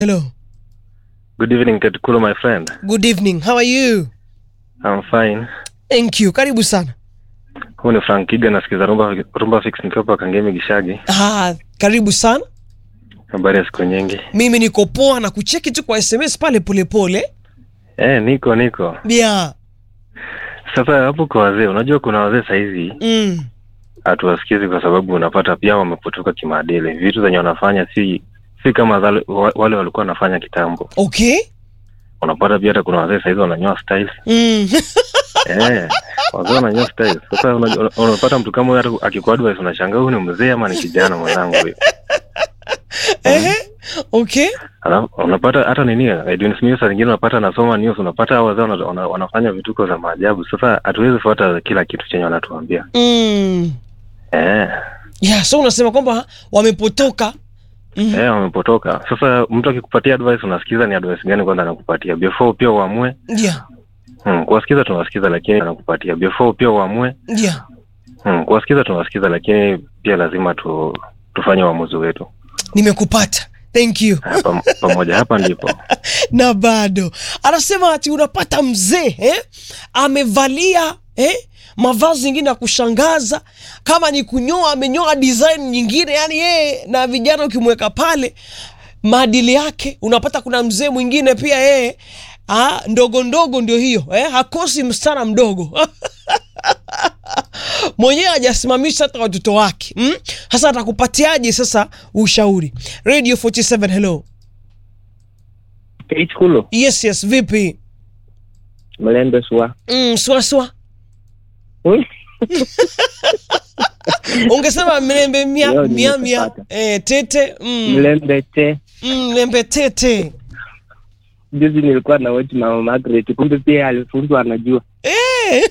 Hello. Good evening, Tetkulu, my friend. Good evening. How are you? I'm fine. Thank you. Karibu sana. Huu ni Frank Kiga, nasikiza rumba, rumba fix nikiwa hapa Kangemi Gishagi. Ah, karibu sana. Habari ya siku nyingi. Mimi niko poa na kucheki tu kwa SMS pale polepole. Eh, niko niko. Yeah. Sasa hapo kwa wazee, unajua kuna wazee saizi Mm. hatuwasikizi kwa sababu unapata pia wamepotoka kimaadili. Vitu zenye wanafanya si si kama zale, wa- wale walikuwa wanafanya kitambo. Okay. Unapata pia hata kuna wazee saizi wananyoa styles. Mm. Eh, wazee wananyoa styles. Sasa unajua- unapata mtu kama huyo hata akikuadvise unashangaa huyu ni mzee ama ni kijana mwenzangu huyu. Ehe. Okay. Alafu unapata hata nini Edwin Smith saa zingine unapata anasoma news, unapata hao wazee wana, wana, wanafanya vituko za maajabu. Sasa hatuwezi fuata kila kitu chenye wanatuambia Mm. eh, Yeah, so unasema kwamba wamepotoka. Mm. eh, wamepotoka. Sasa mtu akikupatia advice unasikiza ni advice gani kwanza anakupatia before pia uamue. Yeah. Hmm, kuwasikiza tunawasikiza, lakini anakupatia before pia uamue. Yeah. Hmm, kuwasikiza tunawasikiza, lakini pia lazima tu tufanye uamuzi wetu Nimekupata. Thank you. Eh, pam, pamoja. Hapa ndipo na bado anasema ati unapata mzee eh? amevalia eh? mavazi ingine ya kushangaza kama ni kunyoa amenyoa design nyingine yani yeye na vijana ukimweka pale maadili yake unapata kuna mzee mwingine pia yeye ah, ndogo ndogo ndio hiyo eh? hakosi msichana mdogo mwenyewe hajasimamisha hata watoto wake mm? sasa atakupatiaje sasa ushauri radio 47 hello Kulu yes yes vipi mlembe swa mm, swaswa Hmm? ungesema mlembe mia, Leo mia, mia. nimepata. Eh, tete mm, mlembe te mm, mlembe tete juzi nilikuwa na watch mama Margaret kumbe pia alifunzwa anajua eh,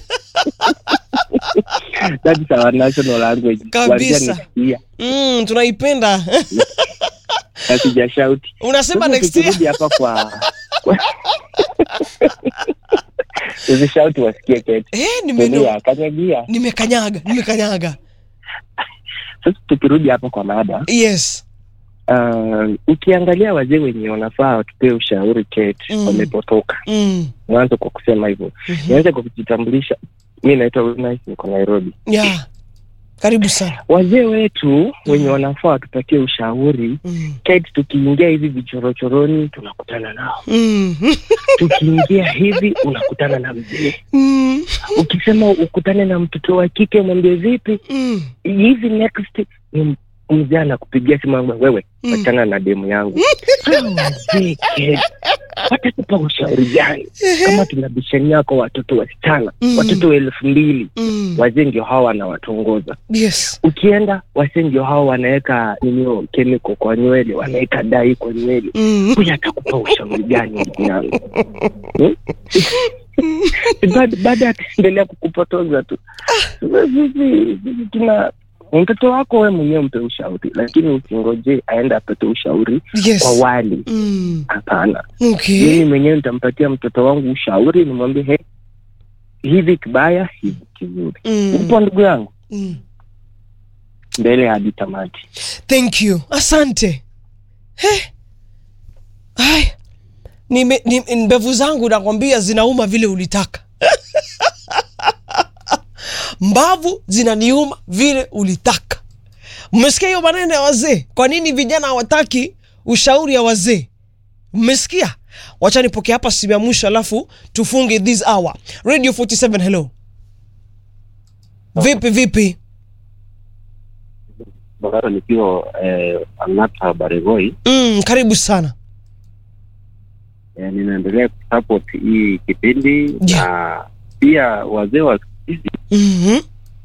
that is our national language Kabisa. Kuanzia next year mm, tunaipenda na sijashauti unasema Sasa next year tukirudi hapa kwa kwa- usishauti wasikie ketu eh, nimeno Tulia, kanyagia nimekanyaga nimekanyaga sasa tukirudi hapa kwa mada yes uh, ukiangalia wazee wenye wanafaa watupee ushauri Kate Mm. wamepotoka mm. mwanzo kwa kusema hivyo mhm. nianze kwa kujitambulisha mi naitwa Wilnice, niko nairobi yeah. karibu sana wazee wetu wenye wanafaa watupatie ushauri mm. Kate, tukiingia hivi vichorochoroni tunakutana nao Mm. tukiingia hivi unakutana na mzee Mm. ukisema ukutane na mtoto wa kike mwambie vipi Mm. hivi next ni mzee anakupigia simu anakuambia, wewe Mm. wachana na demu yangu Hawa wazee Kate, watatupa ushauri gani kama tunabishania kwa watoto wasichana Mm. watoto wa elfu mbili Mm. wazee ndio hawa wanawatongoza yes ukienda wazee ndio hawa wanaweka ninio kemiko kwa nywele wanaweka dai kwa nywele mm. huyu atakupa ushauri gani ndugu yangu Hmm? Bado- bado ataendelea kukupotoza tu Sasa sisi sisi tuna mtoto wako we mwenyewe mpe ushauri lakini usingoje aende apate ushauri kwa yes wali mm. hapana okay mimi mwenyewe nitampatia mtoto wangu ushauri nimwambie he hivi kibaya hivi kizuri mm. upo ndugu yangu mm. mbele hadi tamati thank you asante He. Hai. Nime, ni, mbevu zangu nakwambia zinauma vile ulitaka mbavu zinaniuma vile ulitaka mmesikia hiyo maneno ya wazee kwa nini vijana hawataki ushauri ya wazee mmesikia wacha nipokea hapa simu ya mwisho alafu tufunge this hour radio 47 hello vipi vipi Bagara nikiwa eh, Ang'ata Baregoi mm, karibu sana eh, ninaendelea kusupport hii kipindi Yeah. na pia wazee wa siku hizi mm-hmm.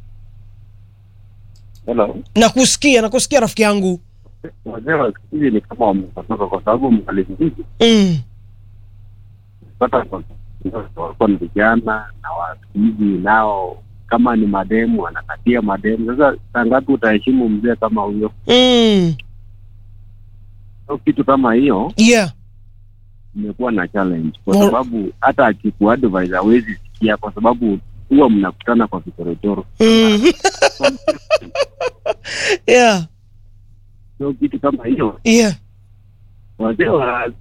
hello, nakusikia nakusikia rafiki yangu wazee wa siku hizi ni kama wamepotoka, kwa sababu mali nyingi mm. pata walikuwa ni vijana na wa siku hizi nao kama ni mademu wanakatia mademu. Sasa saa ngapi utaheshimu mzee kama huyo? Mm. So, kitu kama hiyo yeah imekuwa na challenge kwa Well- sababu hata akikuadvise hawezi sikia, kwa sababu huwa mnakutana kwa vichorochoro. mm. yeah So kitu kama hiyo yeah wazee wa